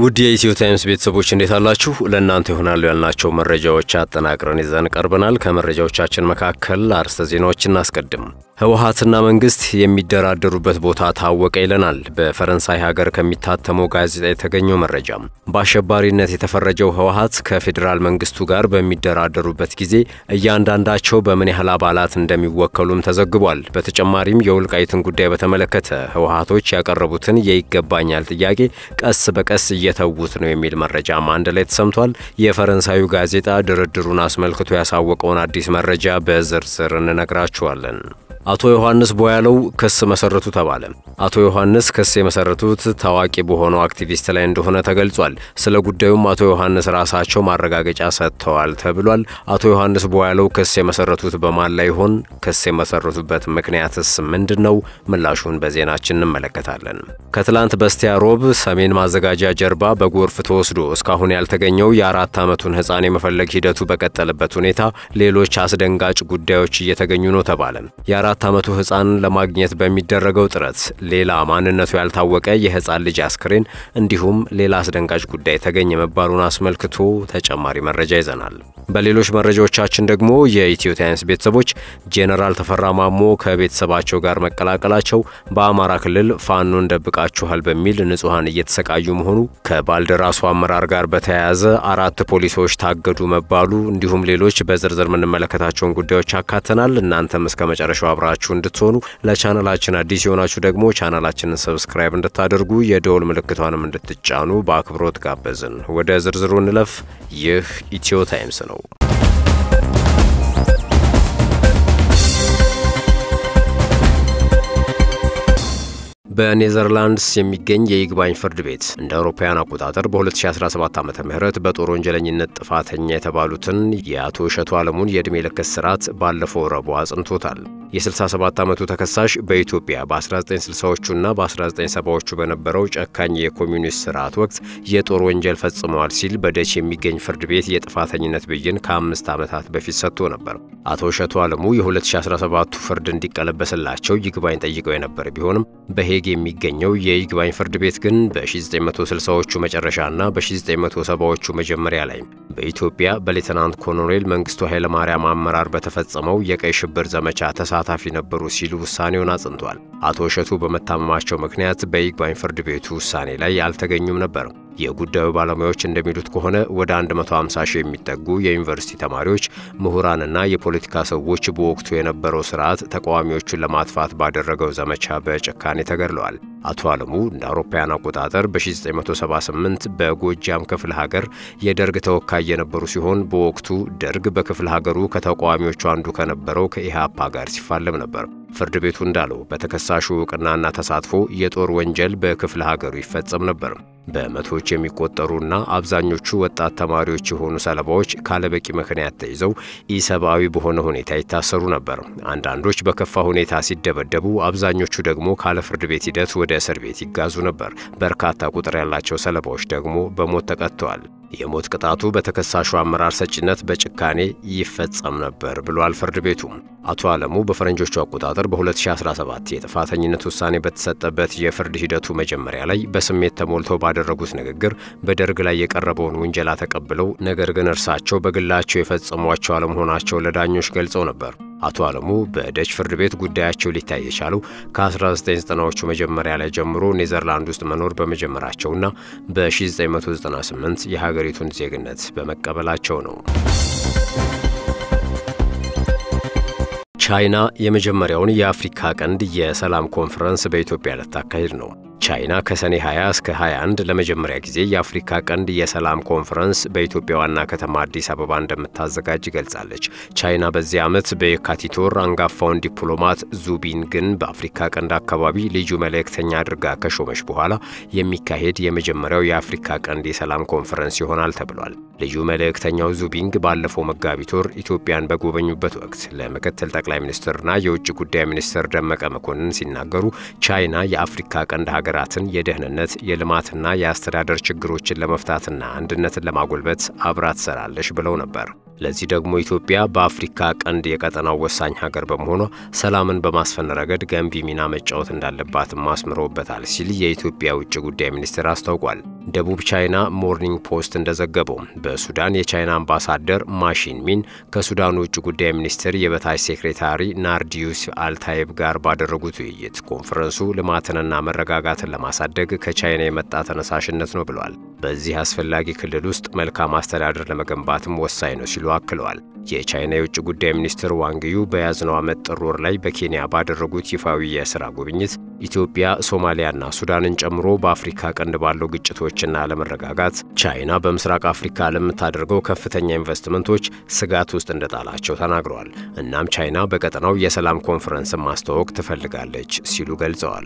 ውድ የኢትዮ ታይምስ ቤተሰቦች እንዴት አላችሁ? ለእናንተ ይሆናሉ ያልናቸው መረጃዎች አጠናቅረን ይዘን ቀርበናል። ከመረጃዎቻችን መካከል አርዕስተ ዜናዎች እናስቀድም። ህወሓትና መንግስት የሚደራደሩበት ቦታ ታወቀ ይለናል በፈረንሳይ ሀገር ከሚታተመው ጋዜጣ የተገኘው መረጃ። በአሸባሪነት የተፈረጀው ህወሓት ከፌዴራል መንግስቱ ጋር በሚደራደሩበት ጊዜ እያንዳንዳቸው በምን ያህል አባላት እንደሚወከሉም ተዘግቧል። በተጨማሪም የወልቃይትን ጉዳይ በተመለከተ ህወሓቶች ያቀረቡትን የይገባኛል ጥያቄ ቀስ በቀስ እየተዉት ነው የሚል መረጃም አንድ ላይ ተሰምቷል። የፈረንሳዩ ጋዜጣ ድርድሩን አስመልክቶ ያሳወቀውን አዲስ መረጃ በዝርዝር እንነግራችኋለን። አቶ ዮሐንስ ቦያለው ክስ መሰረቱ ተባለ። አቶ ዮሐንስ ክስ የመሰረቱት ታዋቂ በሆነው አክቲቪስት ላይ እንደሆነ ተገልጿል። ስለ ጉዳዩም አቶ ዮሐንስ ራሳቸው ማረጋገጫ ሰጥተዋል ተብሏል። አቶ ዮሐንስ ቦያለው ክስ የመሰረቱት በማን ላይ ይሆን? ክስ የመሰረቱበት ምክንያትስ ምንድን ነው? ምላሹን በዜናችን እንመለከታለን። ከትላንት በስቲያ ሮብ ሰሜን ማዘጋጃ ጀርባ በጎርፍ ተወስዶ እስካሁን ያልተገኘው የአራት ዓመቱን ሕፃን የመፈለግ ሂደቱ በቀጠለበት ሁኔታ ሌሎች አስደንጋጭ ጉዳዮች እየተገኙ ነው ተባለ። የአራት ዓመቱ ሕፃን ለማግኘት በሚደረገው ጥረት ሌላ ማንነቱ ያልታወቀ የሕፃን ልጅ አስክሬን እንዲሁም ሌላ አስደንጋጭ ጉዳይ ተገኘ መባሉን አስመልክቶ ተጨማሪ መረጃ ይዘናል። በሌሎች መረጃዎቻችን ደግሞ የኢትዮ ታይምስ ቤተሰቦች ጄኔራል ተፈራ ማሞ ከቤተሰባቸው ጋር መቀላቀላቸው፣ በአማራ ክልል ፋኖን ደብቃችኋል በሚል ንጹሐን እየተሰቃዩ መሆኑ፣ ከባልደራሱ አመራር ጋር በተያያዘ አራት ፖሊሶች ታገዱ መባሉ እንዲሁም ሌሎች በዝርዝር የምንመለከታቸውን ጉዳዮች አካተናል። እናንተም እስከ መጨረሻው አብራችሁ እንድትሆኑ ለቻናላችን አዲስ የሆናችሁ ደግሞ ቻናላችንን ሰብስክራይብ እንድታደርጉ የደወል ምልክቷንም እንድትጫኑ በአክብሮት ጋበዝን። ወደ ዝርዝሩ እንለፍ። ይህ ኢትዮ ታይምስ ነው። በኔዘርላንድስ የሚገኝ የይግባኝ ፍርድ ቤት እንደ አውሮፓውያን አቆጣጠር በ2017 ዓ ም በጦር ወንጀለኝነት ጥፋተኛ የተባሉትን የአቶ እሸቱ አለሙን የዕድሜ ልክ እስራት ባለፈው ረቡዕ አጽንቶታል። የ67 ዓመቱ ተከሳሽ በኢትዮጵያ በ1960ዎቹና በ1970ዎቹ በነበረው ጨካኝ የኮሚኒስት ስርዓት ወቅት የጦር ወንጀል ፈጽመዋል ሲል በደች የሚገኝ ፍርድ ቤት የጥፋተኝነት ብይን ከአምስት ዓመታት በፊት ሰጥቶ ነበር። አቶ እሸቱ አለሙ የ2017ቱ ፍርድ እንዲቀለበስላቸው ይግባኝ ጠይቀው የነበር ቢሆንም በሄግ የሚገኘው የይግባኝ ፍርድ ቤት ግን በ1960ዎቹ መጨረሻና በ1970ዎቹ መጀመሪያ ላይ በኢትዮጵያ በሌተናንት ኮሎኔል መንግስቱ ኃይለማርያም አመራር በተፈጸመው የቀይ ሽብር ዘመቻ ተሳታፊ ነበሩ ሲሉ ውሳኔውን አጽንቷል። አቶ እሸቱ በመታመማቸው ምክንያት በይግባኝ ፍርድ ቤቱ ውሳኔ ላይ አልተገኙም ነበር። የጉዳዩ ባለሙያዎች እንደሚሉት ከሆነ ወደ 150 ሺህ የሚጠጉ የዩኒቨርሲቲ ተማሪዎች፣ ምሁራንና የፖለቲካ ሰዎች በወቅቱ የነበረው ስርዓት ተቃዋሚዎቹን ለማጥፋት ባደረገው ዘመቻ በጭካኔ ተገድለዋል። አቶ አለሙ እንደ አውሮፓውያን አቆጣጠር በ1978 በጎጃም ክፍለ ሀገር የደርግ ተወካይ የነበሩ ሲሆን በወቅቱ ደርግ በክፍለ ሀገሩ ከተቃዋሚዎቹ አንዱ ከነበረው ከኢህአፓ ጋር ሲፋለም ነበር። ፍርድ ቤቱ እንዳለው በተከሳሹ እውቅናና ተሳትፎ የጦር ወንጀል በክፍለ ሀገሩ ይፈጸም ነበር። በመቶዎች የሚቆጠሩና አብዛኞቹ ወጣት ተማሪዎች የሆኑ ሰለባዎች ካለበቂ ምክንያት ተይዘው ኢሰብአዊ በሆነ ሁኔታ ይታሰሩ ነበር። አንዳንዶች በከፋ ሁኔታ ሲደበደቡ፣ አብዛኞቹ ደግሞ ካለ ፍርድ ቤት ሂደት ወደ እስር ቤት ይጋዙ ነበር። በርካታ ቁጥር ያላቸው ሰለባዎች ደግሞ በሞት ተቀጥተዋል። የሞት ቅጣቱ በተከሳሹ አመራር ሰጪነት በጭካኔ ይፈጸም ነበር ብሏል ፍርድ ቤቱ። አቶ አለሙ በፈረንጆቹ አቆጣጠር በ2017 የጥፋተኝነት ውሳኔ በተሰጠበት የፍርድ ሂደቱ መጀመሪያ ላይ በስሜት ተሞልተው ባደረጉት ንግግር በደርግ ላይ የቀረበውን ውንጀላ ተቀብለው ነገር ግን እርሳቸው በግላቸው የፈጸሟቸው አለመሆናቸው ለዳኞች ገልጸው ነበር። አቶ አለሙ በደች ፍርድ ቤት ጉዳያቸው ሊታይ የቻለው ከ1990ዎቹ መጀመሪያ ላይ ጀምሮ ኔዘርላንድ ውስጥ መኖር በመጀመራቸውና በ1998 የሀገሪቱን ዜግነት በመቀበላቸው ነው። ቻይና የመጀመሪያውን የአፍሪካ ቀንድ የሰላም ኮንፈረንስ በኢትዮጵያ ልታካሂድ ነው። ቻይና ከሰኔ 20 እስከ 21 ለመጀመሪያ ጊዜ የአፍሪካ ቀንድ የሰላም ኮንፈረንስ በኢትዮጵያ ዋና ከተማ አዲስ አበባ እንደምታዘጋጅ ገልጻለች። ቻይና በዚህ ዓመት በየካቲት ወር አንጋፋውን ዲፕሎማት ዙቢንግን በአፍሪካ ቀንድ አካባቢ ልዩ መልእክተኛ አድርጋ ከሾመች በኋላ የሚካሄድ የመጀመሪያው የአፍሪካ ቀንድ የሰላም ኮንፈረንስ ይሆናል ተብሏል። ልዩ መልእክተኛው ዙቢንግ ባለፈው መጋቢት ወር ኢትዮጵያን በጎበኙበት ወቅት ለምክትል ጠቅላይ ሚኒስትርና የውጭ ጉዳይ ሚኒስትር ደመቀ መኮንን ሲናገሩ ቻይና የአፍሪካ ቀንድ ሀገራትን የደህንነት የልማትና የአስተዳደር ችግሮችን ለመፍታትና አንድነትን ለማጎልበት አብራ ትሰራለች ብለው ነበር። ለዚህ ደግሞ ኢትዮጵያ በአፍሪካ ቀንድ የቀጠናው ወሳኝ ሀገር በመሆኗ ሰላምን በማስፈን ረገድ ገንቢ ሚና መጫወት እንዳለባትም አስምረውበታል ሲል የኢትዮጵያ ውጭ ጉዳይ ሚኒስቴር አስታውቋል። ደቡብ ቻይና ሞርኒንግ ፖስት እንደዘገበው በሱዳን የቻይና አምባሳደር ማሺን ሚን ከሱዳኑ ውጭ ጉዳይ ሚኒስትር የበታች ሴክሬታሪ ናርዲዩስ አልታይብ ጋር ባደረጉት ውይይት ኮንፈረንሱ ልማትንና መረጋጋትን ለማሳደግ ከቻይና የመጣ ተነሳሽነት ነው ብለዋል። በዚህ አስፈላጊ ክልል ውስጥ መልካም አስተዳደር ለመገንባትም ወሳኝ ነው ሲሉ አክለዋል። የቻይና የውጭ ጉዳይ ሚኒስትር ዋንግዩ በያዝነው ዓመት ጥር ወር ላይ በኬንያ ባደረጉት ይፋዊ የሥራ ጉብኝት ኢትዮጵያ፣ ሶማሊያና ሱዳንን ጨምሮ በአፍሪካ ቀንድ ባለው ግጭቶችና አለመረጋጋት ቻይና በምስራቅ አፍሪካ ለምታደርገው ከፍተኛ ኢንቨስትመንቶች ስጋት ውስጥ እንደጣላቸው ተናግረዋል። እናም ቻይና በቀጠናው የሰላም ኮንፈረንስን ማስተዋወቅ ትፈልጋለች ሲሉ ገልጸዋል።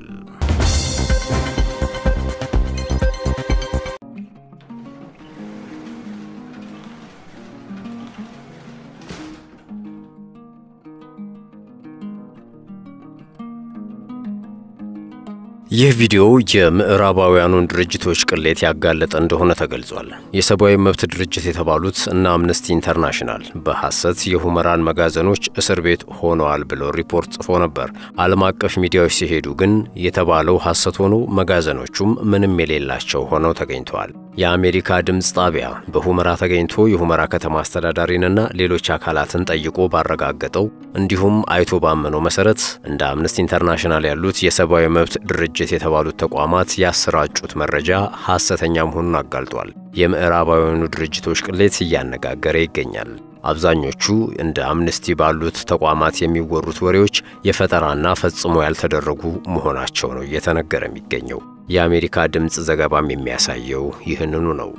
ይህ ቪዲዮ የምዕራባውያኑን ድርጅቶች ቅሌት ያጋለጠ እንደሆነ ተገልጿል። የሰብአዊ መብት ድርጅት የተባሉት እና አምነስቲ ኢንተርናሽናል በሐሰት የሁመራን መጋዘኖች እስር ቤት ሆነዋል ብሎ ሪፖርት ጽፎ ነበር። ዓለም አቀፍ ሚዲያዎች ሲሄዱ ግን የተባለው ሐሰት ሆኖ መጋዘኖቹም ምንም የሌላቸው ሆነው ተገኝተዋል። የአሜሪካ ድምፅ ጣቢያ በሁመራ ተገኝቶ የሁመራ ከተማ አስተዳዳሪንና ሌሎች አካላትን ጠይቆ ባረጋገጠው እንዲሁም አይቶ ባመነው መሰረት እንደ አምነስቲ ኢንተርናሽናል ያሉት የሰብአዊ መብት ድርጅት የተባሉት ተቋማት ያሰራጩት መረጃ ሐሰተኛ መሆኑን አጋልጧል። የምዕራባውያኑ ድርጅቶች ቅሌት እያነጋገረ ይገኛል። አብዛኞቹ እንደ አምነስቲ ባሉት ተቋማት የሚወሩት ወሬዎች የፈጠራና ፈጽሞ ያልተደረጉ መሆናቸው ነው እየተነገረ የሚገኘው። የአሜሪካ ድምፅ ዘገባም የሚያሳየው ይህንኑ ነው።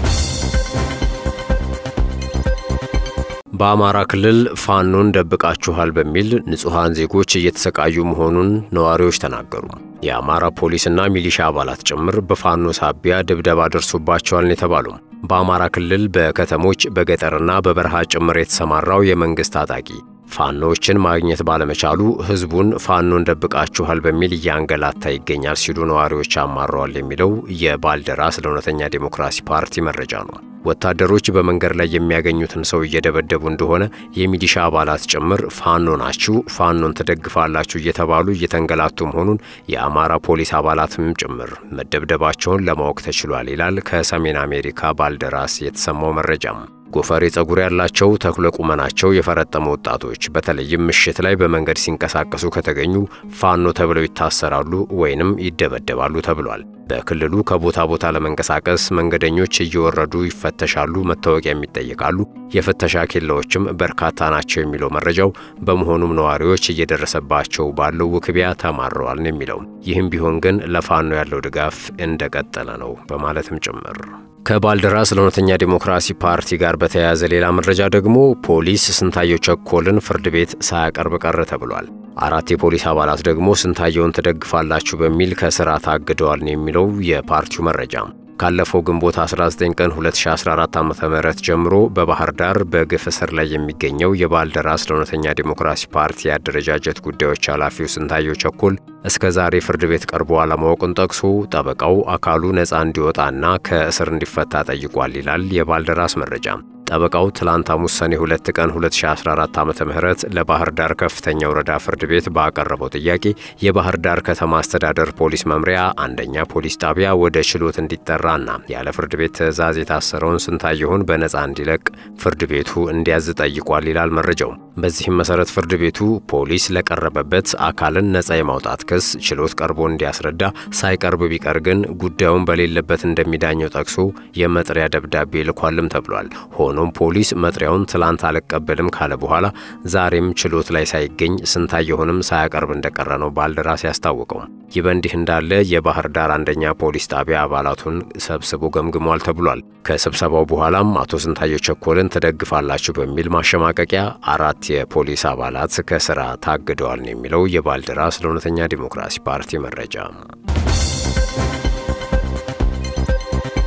በአማራ ክልል ፋኖን ደብቃችኋል በሚል ንጹሐን ዜጎች እየተሰቃዩ መሆኑን ነዋሪዎች ተናገሩ። የአማራ ፖሊስና ሚሊሻ አባላት ጭምር በፋኖ ሳቢያ ድብደባ ደርሶባቸዋል የተባሉ በአማራ ክልል በከተሞች በገጠርና በበረሃ ጭምር የተሰማራው የመንግሥት ታጣቂ ፋኖዎችን ማግኘት ባለመቻሉ ሕዝቡን ፋኖን ደብቃችኋል በሚል እያንገላታ ይገኛል ሲሉ ነዋሪዎች አማረዋል የሚለው የባልደራስ ለእውነተኛ ዴሞክራሲ ፓርቲ መረጃ ነው። ወታደሮች በመንገድ ላይ የሚያገኙትን ሰው እየደበደቡ እንደሆነ የሚሊሻ አባላት ጭምር ፋኖ ናችሁ፣ ፋኖን ትደግፋላችሁ እየተባሉ እየተንገላቱ መሆኑን የአማራ ፖሊስ አባላትም ጭምር መደብደባቸውን ለማወቅ ተችሏል ይላል ከሰሜን አሜሪካ ባልደራስ የተሰማው መረጃም። ጎፈሬ ጸጉር ያላቸው ተክለ ቁመናቸው የፈረጠመ ወጣቶች በተለይም ምሽት ላይ በመንገድ ሲንቀሳቀሱ ከተገኙ ፋኖ ተብለው ይታሰራሉ ወይንም ይደበደባሉ ተብሏል። በክልሉ ከቦታ ቦታ ለመንቀሳቀስ መንገደኞች እየወረዱ ይፈተሻሉ፣ መታወቂያም ይጠየቃሉ። የፍተሻ ኬላዎችም በርካታ ናቸው የሚለው መረጃው። በመሆኑም ነዋሪዎች እየደረሰባቸው ባለው ውክቢያ ተማረዋል ነው የሚለው። ይህም ቢሆን ግን ለፋኖ ያለው ድጋፍ እንደቀጠለ ነው በማለትም ጭምር ከባልደራስ ለእውነተኛ ዴሞክራሲ ፓርቲ ጋር በተያያዘ ሌላ መረጃ ደግሞ ፖሊስ ስንታየው ቸኮልን ፍርድ ቤት ሳያቀርብ ቀረ ተብሏል። አራት የፖሊስ አባላት ደግሞ ስንታየውን ትደግፋላችሁ በሚል ከስራ ታግደዋል ነው የሚለው የፓርቲው መረጃ። ካለፈው ግንቦት 19 ቀን 2014 ዓ.ም ጀምሮ በባህር ዳር በግፍ እስር ላይ የሚገኘው የባልደራስ ለእውነተኛ ዴሞክራሲ ፓርቲ የአደረጃጀት ጉዳዮች ኃላፊው ስንታየው ቸኮል እስከ ዛሬ ፍርድ ቤት ቀርቦ አለማወቁን ጠቅሶ ጠበቃው አካሉ ነፃ እንዲወጣና ከእስር እንዲፈታ ጠይቋል ይላል የባልደራስ መረጃ። ጠበቃው ትላንት ሐሙስ ሰኔ 2 ቀን 2014 ዓ.ም ለባህር ዳር ከፍተኛ ወረዳ ፍርድ ቤት ባቀረበው ጥያቄ የባህር ዳር ከተማ አስተዳደር ፖሊስ መምሪያ አንደኛ ፖሊስ ጣቢያ ወደ ችሎት እንዲጠራና ያለ ፍርድ ቤት ትዕዛዝ የታሰረውን ስንታየሁን በነፃ እንዲለቅ ፍርድ ቤቱ እንዲያዝ ጠይቋል ይላል መረጃው። በዚህም መሰረት ፍርድ ቤቱ ፖሊስ ለቀረበበት አካልን ነፃ የማውጣት ክስ ችሎት ቀርቦ እንዲያስረዳ፣ ሳይቀርብ ቢቀር ግን ጉዳዩን በሌለበት እንደሚዳኘው ጠቅሶ የመጥሪያ ደብዳቤ ልኳልም ተብሏል። ሆኖም ፖሊስ መጥሪያውን ትላንት አልቀበልም ካለ በኋላ ዛሬም ችሎት ላይ ሳይገኝ ስንታየሁንም ሳያቀርብ እንደቀረ ነው ባልደራስ ያስታወቀው። ይህ በእንዲህ እንዳለ የባህር ዳር አንደኛ ፖሊስ ጣቢያ አባላቱን ሰብስቦ ገምግሟል ተብሏል። ከስብሰባው በኋላም አቶ ስንታየው ቸኮልን ትደግፋላችሁ በሚል ማሸማቀቂያ አራት የፖሊስ አባላት ከስራ ታግደዋል ነው የሚለው የባልደራስ ለእውነተኛ ዲሞክራሲ ፓርቲ መረጃ።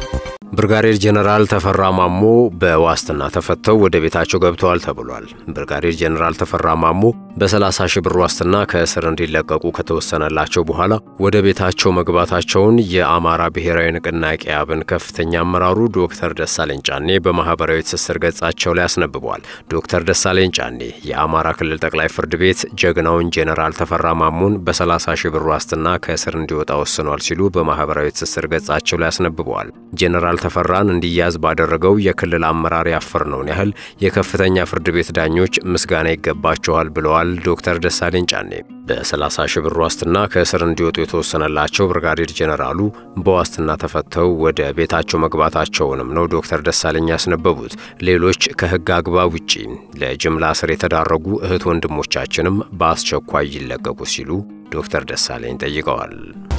ብርጋዴር ጄኔራል ተፈራ ማሞ በዋስትና ተፈተው ወደ ቤታቸው ገብተዋል ተብሏል። ብርጋዴር ጄኔራል ተፈራ ማሞ በ30 ሺህ ብር ዋስትና ከእስር እንዲለቀቁ ከተወሰነላቸው በኋላ ወደ ቤታቸው መግባታቸውን የአማራ ብሔራዊ ንቅናቄ አብን ከፍተኛ አመራሩ ዶክተር ደሳለኝ ጫኔ በማኅበራዊ ትስስር ገጻቸው ላይ አስነብበዋል። ዶክተር ደሳለኝ ጫኔ የአማራ ክልል ጠቅላይ ፍርድ ቤት ጀግናውን ጄኔራል ተፈራ ማሞን በ30 ሺህ ብር ዋስትና ከእስር እንዲወጣ ወስኗል ሲሉ በማኅበራዊ ትስስር ገጻቸው ላይ አስነብበዋል። ጄኔራል ተፈራን እንዲያዝ ባደረገው የክልል አመራር ያፈርነውን ያህል የከፍተኛ ፍርድ ቤት ዳኞች ምስጋና ይገባቸዋል ብለዋል ዶክተር ደሳለኝ ጫኔ። በ30 ሺህ ብር ዋስትና ከእስር እንዲወጡ የተወሰነላቸው ብርጋዴር ጄኔራሉ በዋስትና ተፈተው ወደ ቤታቸው መግባታቸውንም ነው ዶክተር ደሳለኝ ያስነበቡት። ሌሎች ከሕግ አግባብ ውጪ ለጅምላ እስር የተዳረጉ እህት ወንድሞቻችንም በአስቸኳይ ይለቀቁ ሲሉ ዶክተር ደሳለኝ ጠይቀዋል።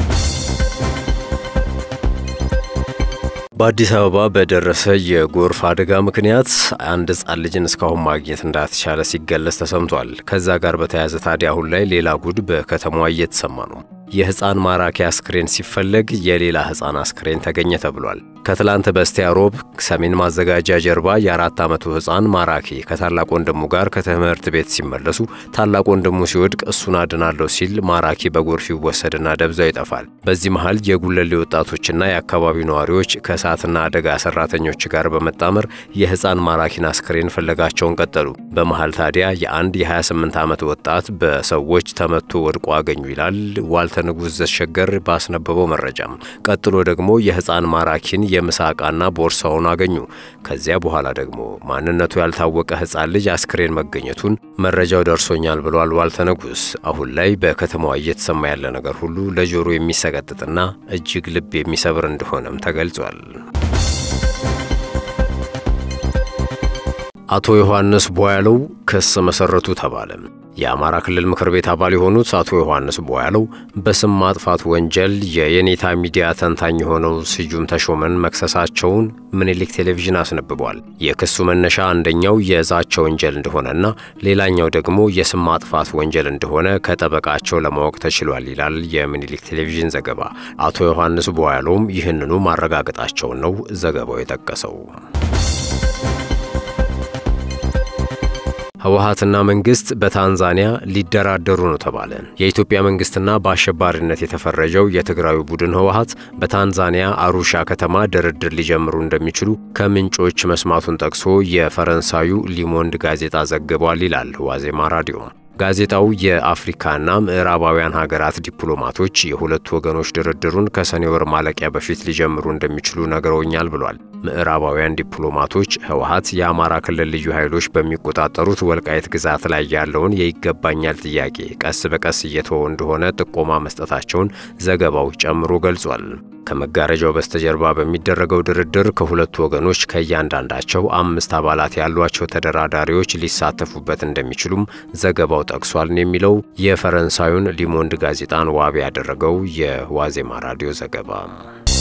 በአዲስ አበባ በደረሰ የጎርፍ አደጋ ምክንያት አንድ ሕፃን ልጅን እስካሁን ማግኘት እንዳልተቻለ ሲገለጽ ተሰምቷል። ከዛ ጋር በተያያዘ ታዲያ አሁን ላይ ሌላ ጉድ በከተማዋ እየተሰማ ነው። የሕፃን ማራኪ አስክሬን ሲፈለግ የሌላ ሕፃን አስክሬን ተገኘ ተብሏል። ከትላንት በስቲያ ሮብ ሰሜን ማዘጋጃ ጀርባ የአራት ዓመቱ ሕፃን ማራኪ ከታላቅ ወንድሙ ጋር ከትምህርት ቤት ሲመለሱ ታላቅ ወንድሙ ሲወድቅ እሱን አድናለሁ ሲል ማራኪ በጎርፍ ይወሰድና ደብዛው ይጠፋል። በዚህ መሃል የጉለሌ ወጣቶችና የአካባቢው ነዋሪዎች ከእሳትና አደጋ ሰራተኞች ጋር በመጣመር የሕፃን ማራኪን አስክሬን ፍለጋቸውን ቀጠሉ። በመሃል ታዲያ የአንድ የ28 ዓመት ወጣት በሰዎች ተመቶ ወድቆ አገኙ ይላል ዋልተ ንጉሥ ዘሸገር ባስነበበው መረጃም። ቀጥሎ ደግሞ የሕፃን ማራኪን የምሳ ዕቃና ቦርሳውን አገኙ። ከዚያ በኋላ ደግሞ ማንነቱ ያልታወቀ ሕፃን ልጅ አስክሬን መገኘቱን መረጃው ደርሶኛል ብሏል ዋልተ ንጉሥ። አሁን ላይ በከተማዋ እየተሰማ ያለ ነገር ሁሉ ለጆሮ የሚሰቀጥጥና እጅግ ልብ የሚሰብር እንደሆነም ተገልጿል። አቶ ዮሐንስ ቧያለው ክስ መሰረቱ ተባለ። የአማራ ክልል ምክር ቤት አባል የሆኑት አቶ ዮሐንስ ቧያለው በስም ማጥፋት ወንጀል የየኔታ ሚዲያ ተንታኝ የሆነው ስዩም ተሾመን መክሰሳቸውን ምኒልክ ቴሌቪዥን አስነብቧል። የክሱ መነሻ አንደኛው የዛቻ ወንጀል እንደሆነና ሌላኛው ደግሞ የስም ማጥፋት ወንጀል እንደሆነ ከጠበቃቸው ለማወቅ ተችሏል ይላል የምኒልክ ቴሌቪዥን ዘገባ። አቶ ዮሐንስ ቧያለውም ይህንኑ ማረጋገጣቸውን ነው ዘገባው የጠቀሰው። ህወሓትና መንግስት በታንዛኒያ ሊደራደሩ ነው ተባለ። የኢትዮጵያ መንግስትና በአሸባሪነት የተፈረጀው የትግራዊ ቡድን ህወሓት በታንዛኒያ አሩሻ ከተማ ድርድር ሊጀምሩ እንደሚችሉ ከምንጮች መስማቱን ጠቅሶ የፈረንሳዩ ሊሞንድ ጋዜጣ ዘግቧል ይላል ዋዜማ ራዲዮ። ጋዜጣው የአፍሪካና ምዕራባውያን ሀገራት ዲፕሎማቶች የሁለቱ ወገኖች ድርድሩን ከሰኔ ወር ማለቂያ በፊት ሊጀምሩ እንደሚችሉ ነግረውኛል ብሏል። ምዕራባውያን ዲፕሎማቶች ህወሓት የአማራ ክልል ልዩ ኃይሎች በሚቆጣጠሩት ወልቃይት ግዛት ላይ ያለውን የይገባኛል ጥያቄ ቀስ በቀስ እየተወው እንደሆነ ጥቆማ መስጠታቸውን ዘገባው ጨምሮ ገልጿል። ከመጋረጃው በስተጀርባ በሚደረገው ድርድር ከሁለቱ ወገኖች ከእያንዳንዳቸው አምስት አባላት ያሏቸው ተደራዳሪዎች ሊሳተፉበት እንደሚችሉም ዘገባው ጠቅሷል የሚለው የፈረንሳዩን ሊሞንድ ጋዜጣን ዋቢ ያደረገው የዋዜማ ራዲዮ ዘገባ